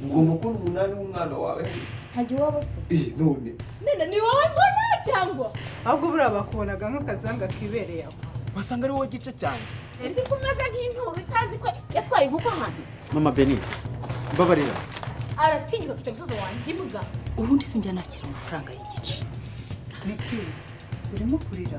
ugomba kubona umunani w'umwana wawe ntagiye uwabose eh none none ni wowe mbona cyangwa ahubwo buriya bakubonaga nk'akazanga kibereye aho wasanga ari wowe gice cyane uzi ko umeze nk'inturo itazi ko yatwaye inkoko ahantu mama beni mbabarira aratinyuka afite umusozi wanjye imbwa ubundi sinjya nakira amafaranga y'igice niki urimo kurira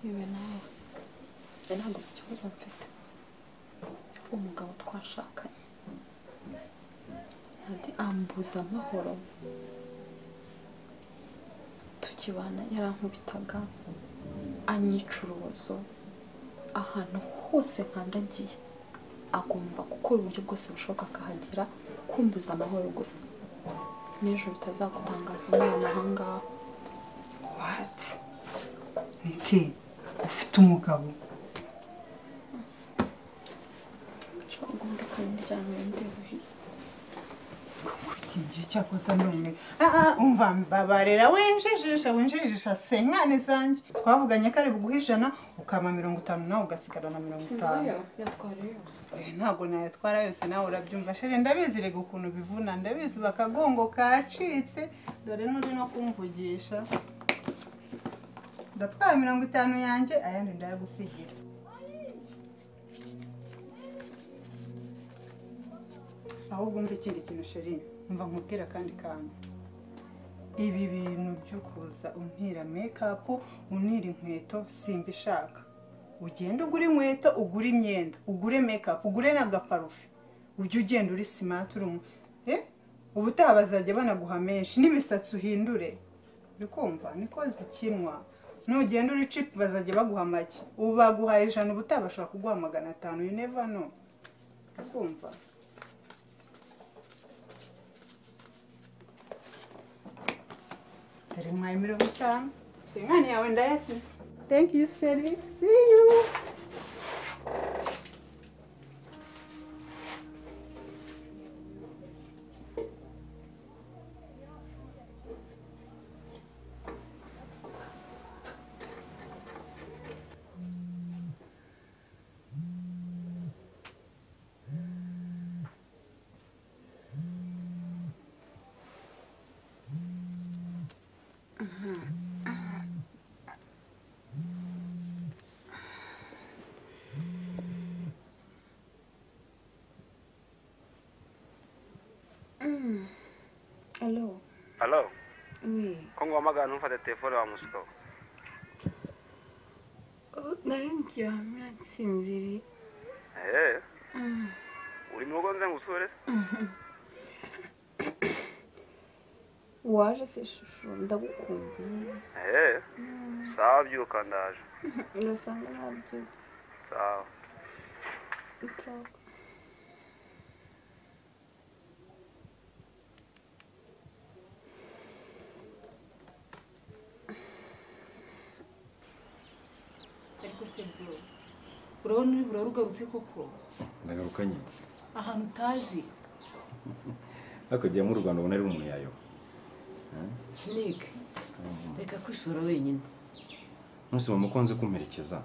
yewe nawe njye ntabwo uzi ikibazo mfite umugabo twashakanye ntati ambuza amahoro tukibana yarankubitaga anyica urubozo ahantu hose nkandagiye agomba gukora uburyo bwose bushoboka akahagera kumbuza amahoro gusa n'ejo bitazagutangaza umwana aha ngaha wati niki ufite umugabo ushobora guhunda akanyiryamira ndibuhe kukingira cyakoze ari umwe umva mbabarira winjijisha winjijisha se mwana izanjye twavuganye ko ari buguhe ijana ukama mirongo itanu nawe ugasigara na mirongo itanu Sinayo yatwara yose Eh, ntabwo nayatwara yose nawe urabyumva sheri ndabizi rega ukuntu bivuna ndabizi ubu akagongo kacitse dore n'uri no kumvugisha ndatwara mirongo itanu yanjye ayandi ndayagusigira ahubwo umva ikindi kintu sheri umva nkubwira akandi kantu ibi bintu byo kuza untira mekapu unira inkweto simbishaka ugenda ugura inkweto ugura imyenda ugure mekapu ugure n'agaparufe ujye ugenda uri simati uri umu eh ubutaha bazajya banaguha menshi n'imisatsi uhindure uri kumva niko zikinwa nugenda uri cipu bazajya baguha make ubu baguhaye ijana ubutaha bashobora kuguha magana atanu you never know uri kumva dore mwaye mirongo itanu sinkani yawe ndayasize thank you sheri see you alo halo we ko nguhamagara ntumfate telefone wa musukaho nari mugihe hamwe nsinziriye eee uri mu rugo nze ngusure waje se shusho ndagukumbuye eee sawa byuka ndaje urasa nk'ababyutse sawa nsawa ariko se bro urabona uri burara ugarutse koko ndagaruka nyine ahantu utazi ariko jya mu rwanda ubona ari umuyayo nick reka kwishora wenyine ntusaba umukunzi kumperekeza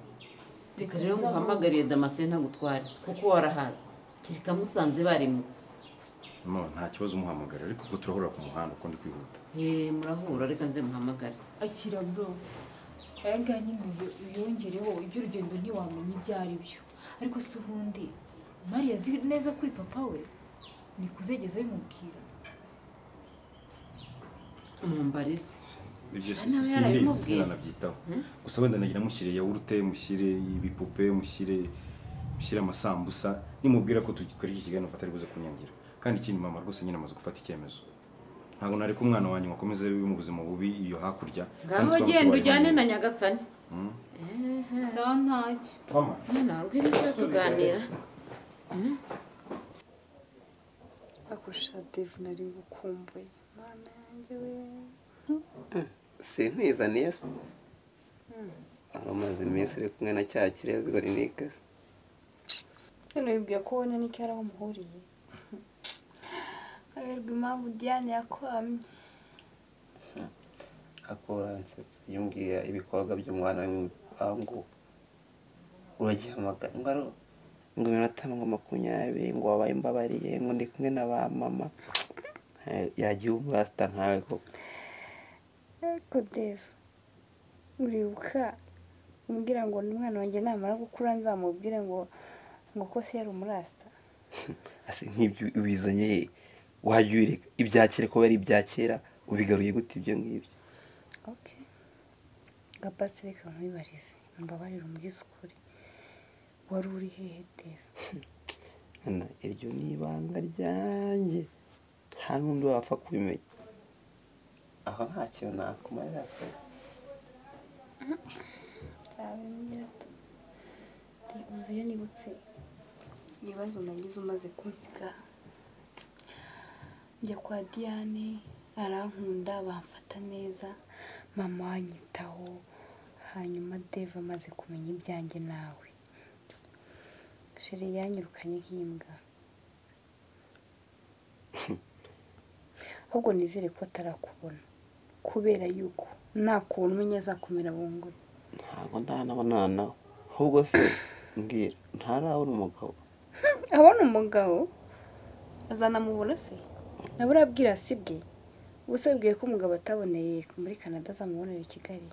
reka rero nguhamagariye damascene ntagutware kuko warahazi kereka musanze barimutse no nta kibazo umuhamagara ariko ubwo turahurira ku muhanda ukundi kwihuta yeee murahura reka nze muhamagare akira bro aya ngaya nyine uyo- uyongereho iby'urugendo ntiwamenya ibyo ari byo ariko si ubundi mariya azi neza kuri papa we ni kuzegeza bimubwira umumbarize ibyo Ah, si- nawe simbizi yarabimubwiye. sinanabyitaho gusa wenda nagira mushyire yawurute mushyire ibipupe mushyire mushyire amasambusa nimubwira ko tukora iki kiganiro mfata ari buze kunyangira kandi ikindi mama rwose nyine amaze gufata icyemezo ntabwo nareka umwana wanjye ngo akomeze bibe mu buzima bubi iyo hakurya ngaho genda ujyane na nyagasani sawa ntacyo mama ntabwo iri cyo tuganira akurusha devu nari ngukumbuye mwana yanjye we sinkwizaniye se wari umaze iminsi uri kumwe na cya kirezgo rinikase hano yibwira ko ubona n'icyo ari aho muhuriye aberwa impamvu diane yakwamye akoransetsa iyo umbwiye ibikorwa by'umwana we mu bipangu uragihamagara ngo aro ngo iminota ngo makumyabiri ngo wabaye imbabariye ngo ndi kumwe na ba mama Eh, yagiye umurasita ntawe koko ariko devu uribuka umbwira ngo umwana wanjye namara gukura nzamubwire ngo ngo ko se yari umurasita ase nk'ibyo ubizanye he? wajya ubireka ibya kera kuba ari ibya kera ubigaruye gute ibyo ngibyo oke gapasi reka nkwibarize mbabarire umubwize ukuri wari uri hehe devu Hano, iryo ni ibanga ryanjye nta n'undi wapfa kubimenya aho nta kintu nakumarira akazi nzabimbwira tu uzi iyo nibutse ibibazo nagize umaze kunsiga njya kwa diane arankunda bamfata neza mama wanyitaho hanyuma dave amaze kumenya ibyanjye nawe sheri yanyirukanye nk'imbwa ahubwo nizere ko atarakubona kubera yuko nakubona umenye azakomera bunguri ntabwo ndanabonana nawe ahubwo se mbwira ntarabona umugabo abona umugabo azanamubona se nawe urabwira si bwe ubuse bwiye ko umugabo ataboneye muri canada azamubonera i kigali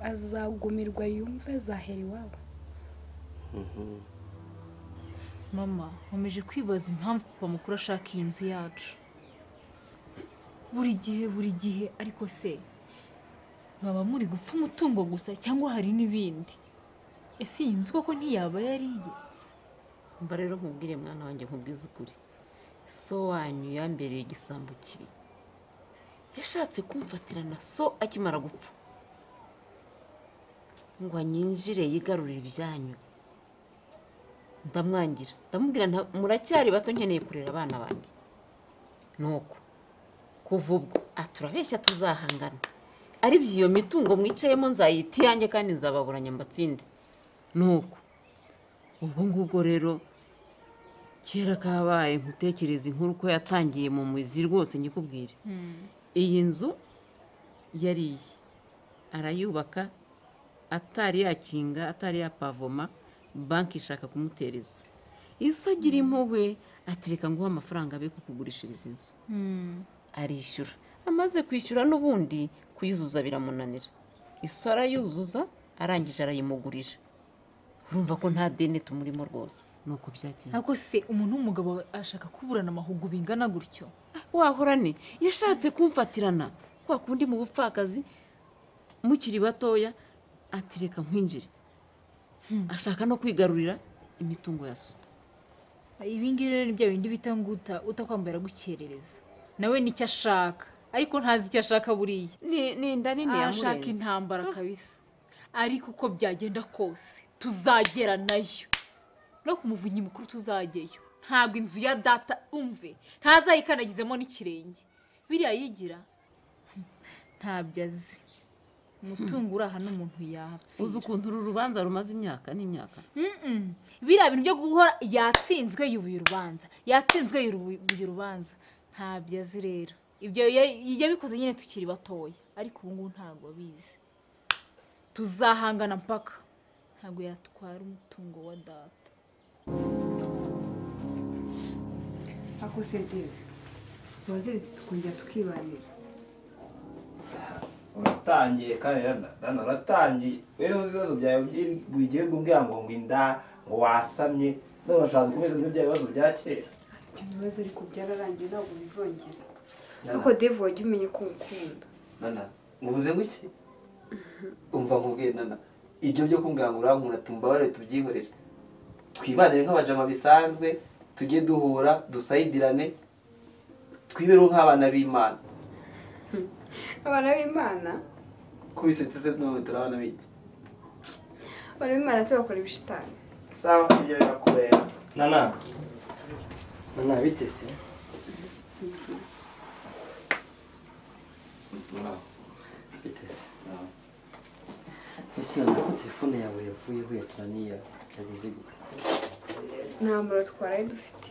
azagumirwa yumve azahera iwabo mama nkomeje kwibaza impamvu papa mukuru ashaka iyi nzu yacu buri gihe buri gihe ariko se mwaba muri gupfa umutungo gusa cyangwa hari n'ibindi ese iyi nzu koko ntiyaba yariye mba rero nkubwire mwana wanjye nkubwize ukuri so wanyu yambereye igisambo kibi yashatse kumfatira na so akimara gupfa ngo anyinjire yigarurire ibyanyu ndamwangira ndamubwira nta- muracyari bato nkeneye kurera abana banjye nuko kuva ubwo aturabeshya tuzahangana ari byo iyo mitungo mwicayemo nzayita iyanjye kandi nzababuranya mbatsinde nuko ubwo ngubwo rero kera kabaye nkutekereza inkuru ko yatangiye mu muzi rwose nyikubwire iyi nzu yari iye arayubaka atari yakinga atari yapavoma banki ishaka kumutereza iyo agira impuhwe atereka nguhe amafaranga abe kukugurishiriza inzu arishyura amaze kwishyura n'ubundi kuyuzuza biramunanira iso arayuzuza arangije arayimugurira urumva ko nta deni tumurimo rwose ni uko byagenze ariko se umuntu w'umugabo ashaka kuburana amahugu bingana gutyo wahorane yashatse kumfatirana kwa kundi mu bupfakazi mukiri batoya ati reka nkwinjire ashaka no kwigarurira imitungo ya so ibingibi rero ni bya bindi bita ngo uta- utakwambara gukerereza nawe nicyo ashaka ariko ntazi icyo ashaka buriya Ni- ni inda nini ashaka yamurenze intambara kabisa ariko uko byagenda kose tuzagera nayo no ku muvunyi mukuru tuzajyayo ntabwo inzu ya data umve ntazayikandagizemo n'ikirenge biriya yigira hmm, ntabyo azi umutungo uri aha n'umuntu yapfa uzi ukuntu uru rubanza rumaze imyaka n'imyaka Mm-mm. biriya bintu byo guhora yatsinzwe yubuye urubanza yatsinzwe yubuye urubanza ntabyo azi rero ibyo ya- yabikoze nyine tukiri batoya ariko ubu ngubu ntabwo abizi tuzahangana mpaka ntabwo yatwara umutungo wa data ako se deve waziritse tukongera tukibanira uratangiye kandi dana dana uratangiye rero uzi ibibazo byawe by'i- buri gihe umbwira ngo ngo inda ngo wasamye none urashaka gukomeza muri bya bibazo bya kera ibibazo ariko byararangiye ntabwo bizongera Dana, deve wajya umenya ko ngukunda dana mubuze guke umva nkubwiye nana ibyo byo kumbwira ngo urankunda tumbabarire tubyihorere twibanire nk'abajama bisanzwe tujye duhura dusayidirane twibereho nk'abana b'imana abana b'imana ko bisetse se none turi abana b'iki abana b'imana se bakora ibishitani sawa ibyo birakubera nana nana bitese bitese mbese nana ko telefone yawe yavuyeho yatunaniye byagenze gute nta muriro twaraye dufite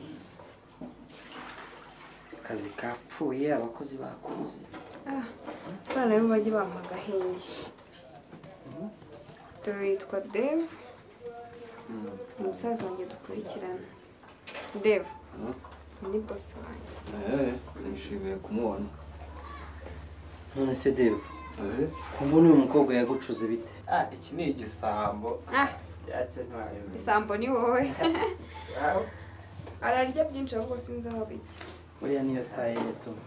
akazi kapfuye abakozi bakuze Ah, abana be bajye bampa agahenge dore yitwa dev umusaza wanjye dukurikirana dev ni bosi wanjye nishimiye kumubona none se deva kumbona uyu mukobwa yagucuze bite Ah, iki ni igisambo ah byacyo ntiwayobera isambo ni wowe ararya byinshi ahubwo sinzi aho bijya buriya niyo taye yatuma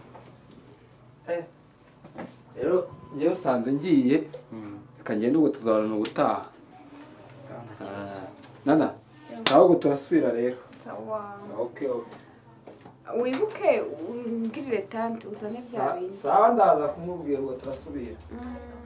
rero njyewe usanze ngiye ikagenda ubwo tuzabona ubutaha Ah, nana sawa ubwo turasubira rero sawa okay okay wibuke umbwirire tante uzane bya bintu sawa ndaza kumubwira ubwo turasubira Mm.